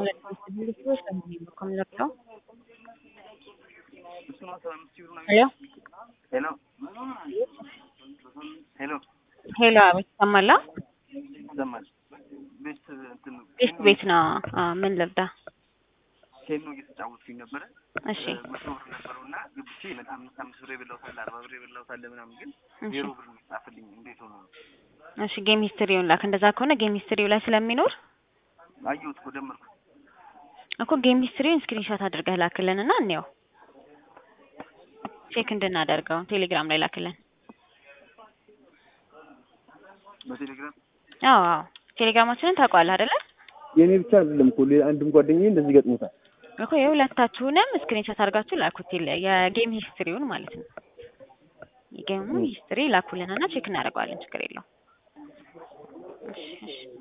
¿Cómo lo creo? ሄሎ ሄሎ ሄሎ ሄሎ፣ አቤት ይሰማላ? ይሰማል። ቤት እንትን ቤት ቤት ነው። አ ምን ልርዳ? ኬኖ እየተጫወትኩኝ ነበረ። እሺ መቶ ብር ነበረው እና ግብቼ በጣም አምስት አምስት ብር የበላሁት አለ አርባ ብር የበላሁት አለ ምናምን፣ ግን እሺ ዜሮ ብር ጻፍልኝ። እንዴት ሆነ? እሺ ጌም ሂስትሪውን ላክ። እንደዛ ከሆነ ጌም ሂስትሪው ላይ ስለሚኖር አየሁት እኮ ደመርኩ። እኮ ጌም ሂስትሪውን ስክሪንሾት አድርገህ ላክልን እና እንየው ቼክ እንድናደርገው ቴሌግራም ላይ ላክልን። በቴሌግራም አዎ አዎ ቴሌግራማችንን ታውቀዋለህ አይደለ? የእኔ ብቻ አይደለም እኮ ሌላ አንድም ጓደኛዬ እንደዚህ ገጥሞታል። እኮ የሁለታችሁንም ስክሪንሾት አድርጋችሁ ላኩት። የለ- የጌም ሂስትሪውን ማለት ነው። የጌም ሂስትሪ ላኩልንና ቼክ እናደርገዋለን። ችግር የለውም። እሺ እሺ